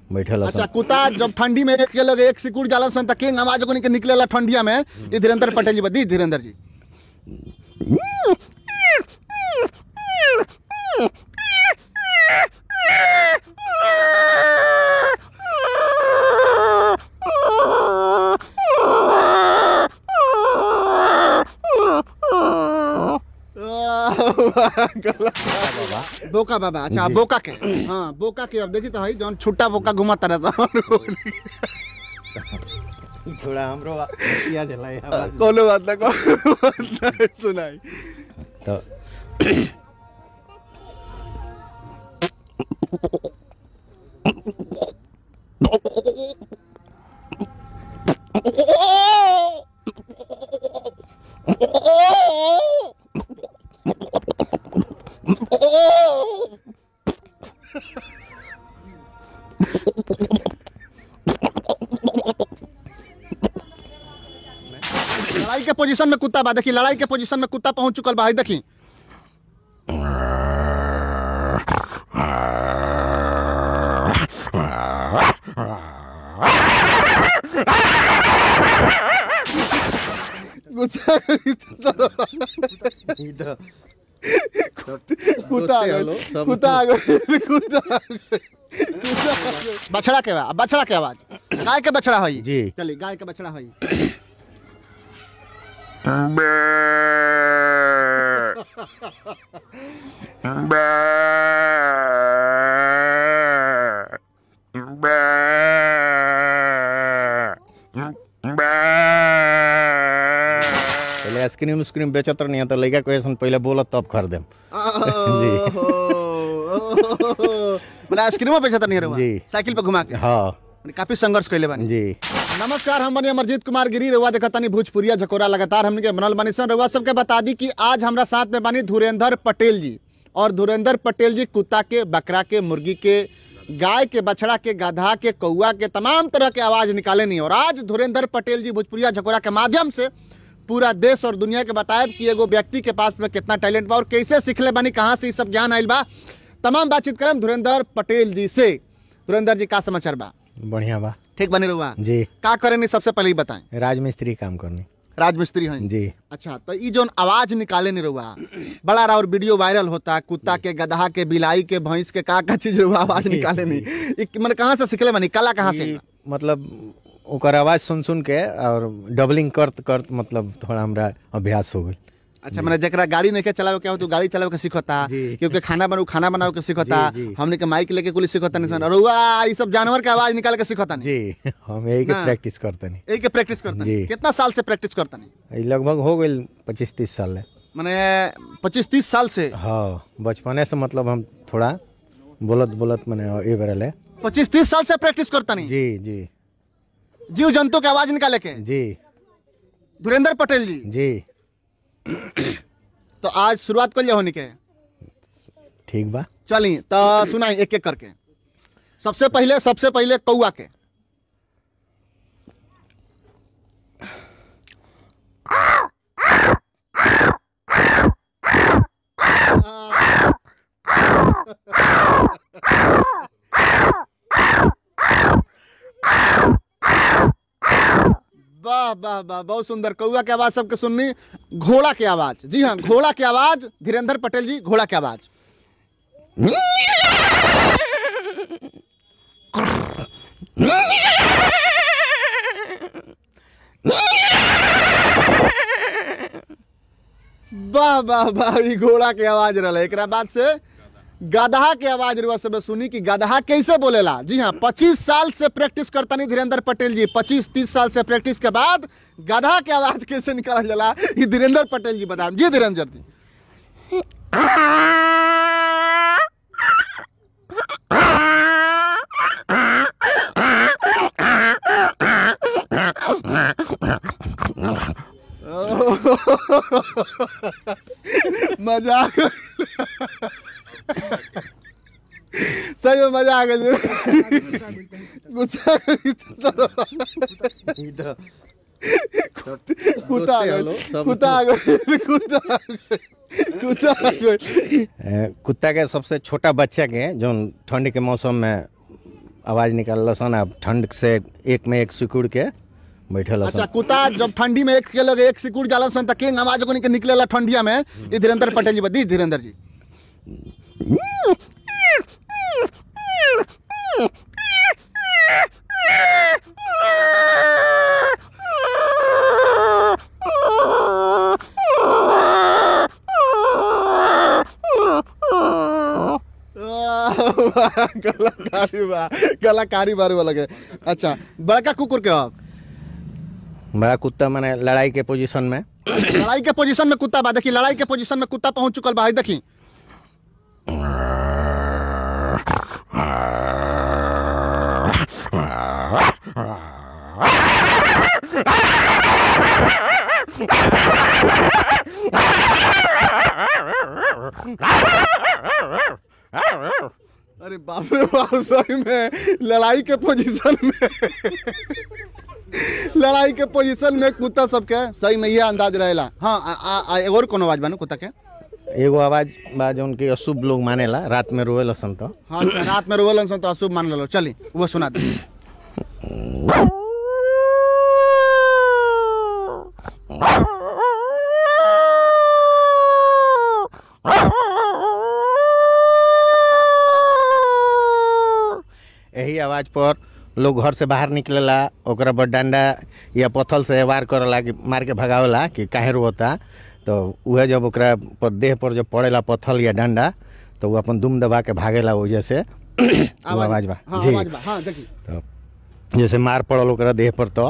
बैठल अच्छा सन कुत्ता जब ठंडी में एक के लगे एक सिकुड़ जाला सन त किंग आवाज को निकलेला ठंडिया में ई धीरेन्द्र पटेल जी बदी धीरेन्द्र जी बोका बाबा अच्छा जी। बोका के हाँ बोका के अब देखी तो है जौन छुट्टा बोका घुमा तरह थोड़ा हमरो याद है कोनो बात ना कोनो बात ना सुनाई तो लड़ाई के पोजीशन में कुत्ता बा देखी लड़ाई के पोजीशन में कुत्ता पहुंच चुकल बा है देखी कुत्ता कुत्ता आ गइल, कुत्ता आ गइल, कुत्ता आ गइल, कुत्ता आ गइल। बछड़ा के बा बछड़ा के आवाज गाय के बछड़ा है जी चलिए गाय के बछड़ा है पहले आइसक्रीम उस्क्रीम बेचत नहीं तो लड़का कोई ऐसा पहले बोलत तब खरीदेम मतलब आइसक्रीमो बेचता नहीं रहुआ जी। साइकिल पे घुमा के हाँ माने काफी संघर्ष कैले बानी जी नमस्कार हम बनी अमरजीत कुमार गिरी रहुआ देखतानी भोजपुरिया झकोरा लगातार हमने के बनल बानी सन रहुआ सबके बता दी कि आज हमरा साथ में बानी धुरेंद्र पटेल जी और धुरेंद्र पटेल जी कुत्ता के बकरा के मुर्गी के गाय के बछड़ा के गधा के कौआ के तमाम तरह के आवाज निकाले नहीं और आज धुरेंद्र पटेल जी भोजपुरिया झकोरा के माध्यम से पूरा देश और दुनिया के बताएब कि एगो व्यक्ति के पास में कितना टैलेंट बा और कैसे सीखले बानी कहाँ से ई सब ज्ञान आइल बा तमाम बातचीत करम धुरेंद्र पटेल जी से धुरेंद्र जी का समाचार बा बढ़िया बा ठीक बने रहुआ जी का करे नहीं सबसे पहले ही बताएं राजमिस्त्री काम करनी राजमिस्त्री हैं जी अच्छा तो ये जो आवाज निकाले नहीं रहुआ बड़ा और वीडियो वायरल होता है कुत्ता के गधा के बिलाई के भैंस के का का चीज रहुआ आवाज निकाले नहीं ई मैंने कहाँ से सीखले बनी कला कहाँ से ई मतलब ओकर आवाज सुन सुन के और डबलिंग करत करत मतलब थोड़ा हमरा अभ्यास हो गई अच्छा मैंने जरा गाड़ी नहीं के चलावे के हो तो गाड़ी चलावे के सीखता जी। क्योंकि खाना बनाओ खाना बनावे के सीखता जी, जी। हमने के माइक लेके कुल सीखता नहीं सन रहुआ ये सब जानवर के आवाज निकाल के सीखता नहीं जी हम यही के ना। प्रैक्टिस करते नहीं एक के प्रैक्टिस करता जी। नहीं कितना साल से प्रैक्टिस करता नहीं ई लगभग हो गई पच्चीस तीस साल है मैंने पच्चीस तीस साल से हाँ बचपने से मतलब हम थोड़ा बोलत बोलत मैंने ये बेरल है पच्चीस तीस साल से प्रैक्टिस करता नहीं जी जी जीव जंतु के आवाज निकाले के जी धुरेंद्र पटेल जी जी तो आज शुरुआत कर लिया होने के ठीक बा चली तो सुनाई एक एक करके सबसे पहले सबसे पहले कौआ के वाह वाह वाह बहुत सुंदर कौआ के आवाज सबके सुननी घोड़ा के आवाज जी हाँ घोड़ा के आवाज धीरेन्द्र पटेल जी घोड़ा के आवाज वाह वाह वाह ई घोड़ा के आवाज रहा एकरा बाद से गदहा के आवाज रुआ सब सुनी कि गदहा कैसे बोलेला जी हाँ पच्चीस साल से प्रैक्टिस करता नहीं धीरेन्द्र पटेल जी पच्चीस तीस साल से प्रैक्टिस के बाद गदहा के आवाज कैसे निकाल जाला ये धीरेन्द्र पटेल जी बताएं जी धीरेन्द्र जी मजाक सही में मजा आ गया गुस्सा कुत्ता आ गया कुत्ता आ गया कुत्ता आ गया कुत्ता आ गया ए, कुत्ता के सबसे छोटा बच्चा के जो ठंड के मौसम में आवाज निकाल सन अब ठंड से एक में एक सिकुड़ के बैठल अच्छा सन कुत्ता जब ठंडी में एक के लगे एक सिकुड़ जाला सन त किंग आवाज को निकलेला ठंडिया में ई धीरेन्द्र पटेल जी बदी धीरेन्द्र जी कलाकारी बा कलाकारी बारे वाला के अच्छा बड़का कुकुर के हक बड़ा कुत्ता माने लड़ाई के पोजीशन में लड़ाई के पोजीशन में कुत्ता बा देखी लड़ाई के पोजीशन में कुत्ता पहुंच चुकल बा हई देखी अरे बाप रे बाप सही में लड़ाई के पोजीशन में लड़ाई के पोजीशन में कुत्ता सबके सही में ये अंदाज रहेला हाँ आ, आ, आ, एगो और कोनो आवाज बा ना कुत्ता के एगो आवाज बा जौन की अशुभ लोग मानेला रात में रोए सन तो हाँ अच्छा, रात में रोवलन सन तो अशुभ मान लो चली वो सुना दे यही आवाज पर लोग घर से बाहर निकलेला ओकरा पर डंडा या पत्थल से वार करेला कि मार के भगावेला कि काहे रोता तो उहे जब ओकरा पर देह पर जब पड़ेला पत्थल या डंडा तो वो अपन दुम दबा के भागेला वजह से वो आवाज बा हाँ जी आवाज बा हाँ देखी तो जैसे मार पड़ल ओकरा देह पर तो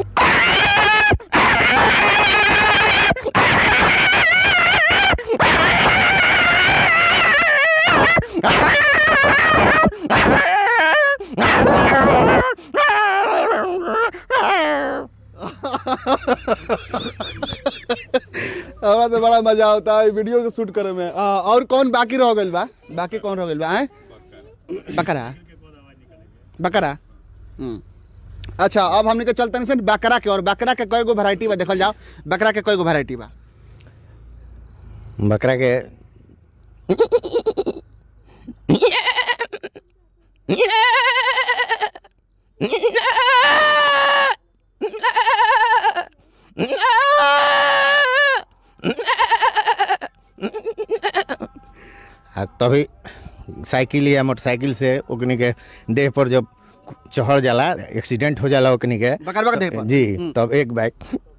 हमरा तो बड़ा मजा आता है वीडियो के शूट करे में आ, और कौन बाकी रह गइल बा बाकी कौन रह गइल बा हैं बकरा बकरा हम्म। अच्छा अब हमने के चलते हैं बकरा के और बकरा के कई गो वैरायटी बा देखल जाओ बकरा के कई गो वैरायटी बा बकरा के आ तभी साइकिल या मोटरसाइकिल से ओकनी के देह पर जब चढ़ जाला एक्सीडेंट हो जाला ओकनी के बकरवा के देह पर? जी तब एक बाइक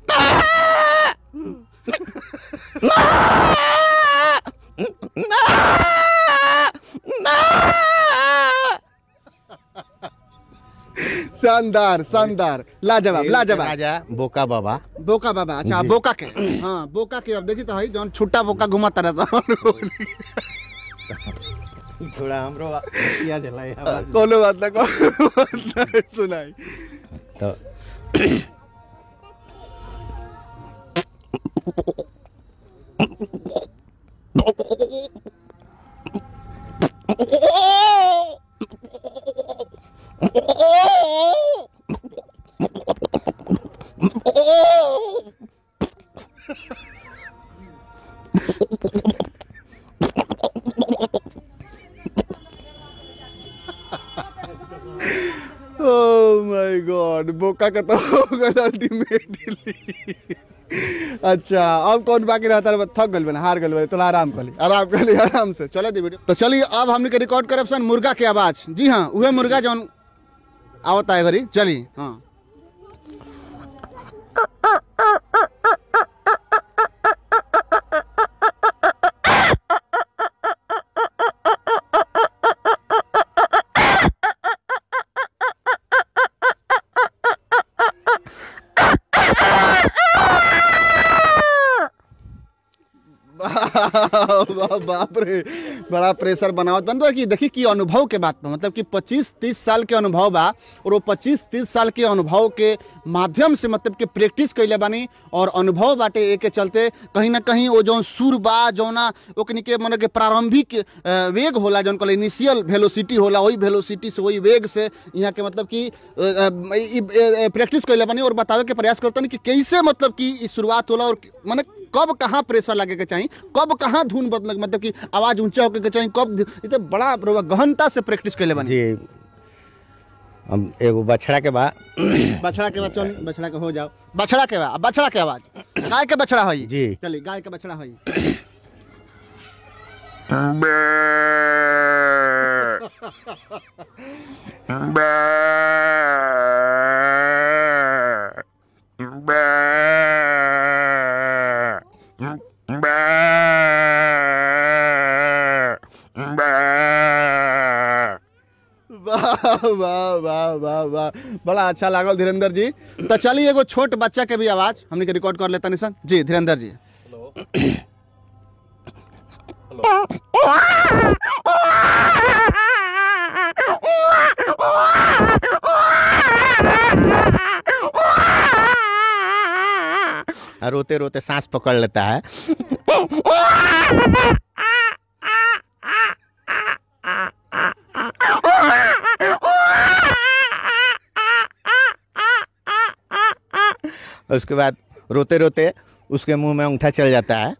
शानदार शानदार लाजवाब लाजवाब राजा बोका बाबा बोका बाबा अच्छा जी। बोका के हाँ बोका के अब देखी तो है जौन छुट्टा बोका घुमाता रहता थोड़ा हमरो याद है ये आवाज। कोनो बात ना कोनो बात ना सुनाई तो ओह माय गॉड बोका का तो हो गया अल्टीमेटली अच्छा अब कौन बाकी रहता है थक गल बना हार गल बना तो आराम कर ली आराम कर ली आराम से चले दी वीडियो तो चलिए अब हमने के रिकॉर्ड करे ऑप्शन मुर्गा के आवाज जी हाँ वह मुर्गा जौन आवता है घरी चलिए हाँ बा- बाप रे बड़ा प्रेशर बनावत बन कि देखी कि अनुभव के बात में मतलब कि 25 30 साल के अनुभव बा और वो 25 30 साल के अनुभव के माध्यम से मतलब कि प्रैक्टिस कैले बानी और अनुभव बाटे एक के चलते कहीं ना कहीं वो जौन सुर बा जौना ओकनी के मन के प्रारंभिक अ, वेग होला जौन कहले इनिशियल वेलोसिटी होला वही वेलोसिटी से वही वेग से यहाँ के मतलब कि प्रैक्टिस कैले बानी और बतावे के प्रयास करतनी कि कैसे मतलब कि ई शुरुआत होला और माने कब कहाँ प्रेशर लगे के चाहिए कब कहाँ धुन बदल मतलब कि आवाज ऊंचा होके के चाहिए कब ये तो बड़ा गहनता से प्रैक्टिस कैले बानी जी हम एगो बछड़ा के बा बछड़ा के बाद चल बछड़ा के हो जाओ बछड़ा के बाद बछड़ा के आवाज गाय के बछड़ा होई जी चलिए गाय के बछड़ा होई वाह वाह वाह वाह वाह बड़ा अच्छा लागल धीरेन्द्र जी तो चलिए एगो छोट बच्चा के भी आवाज हमने के रिकॉर्ड कर लेता निशन जी धीरेन्द्र जी और रोते रोते सांस पकड़ लेता है उसके बाद रोते रोते उसके मुंह में अंगूठा चल जाता है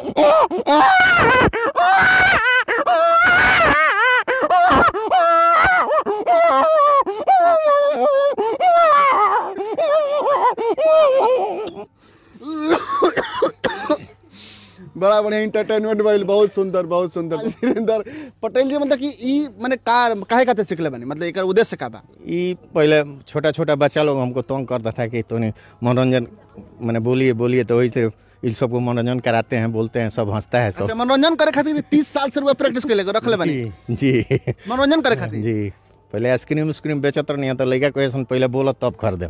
बड़ा बढ़िया इंटरटेनमेंट भइल बहुत सुंदर बहुत सुंदर धीरेन्द्र पटेल जी मतलब कि ई माने का काहे खातिर सिखले बनी मतलब एकर उद्देश्य का बा ये पहले छोटा छोटा बच्चा लोग हमको तंग करता था कि तूने मनोरंजन मैंने बोलिए बोलिए तो वही सिर्फ इन सबको मनोरंजन कराते हैं बोलते हैं सब हंसता है सब अच्छा मनोरंजन करे खातिर तीस साल से रुपया प्रैक्टिस के लेकर रखले बनी जी जी मनोरंजन करे खातिर जी पहले आइसक्रीम उस्क्रीम बेचत नहीं है तो लड़का को ऐसा पहले बोलत तब खरीदेम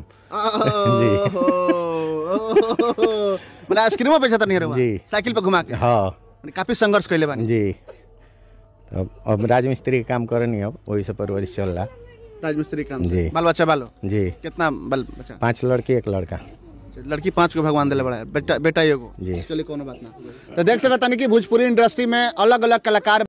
मतलब आइसक्रीमो बेचत नहीं रहुआ जी। साइकिल पे घुमा के हाँ माने काफी संघर्ष कैले बनी जी अब अब राजमिस्त्री के काम करे नहीं अब वही से परवरिश चल रहा राजमिस्त्री काम जी। बाल बच्चा बालो जी कितना बाल बच्चा पांच लड़के एक लड़का लड़की पांच को भगवान दिले बड़ा है बेटा बेटा एगो जी। चलिए कोनो बात ना तो देख सकत तानी कि भोजपुरी इंडस्ट्री में अलग अलग कलाकार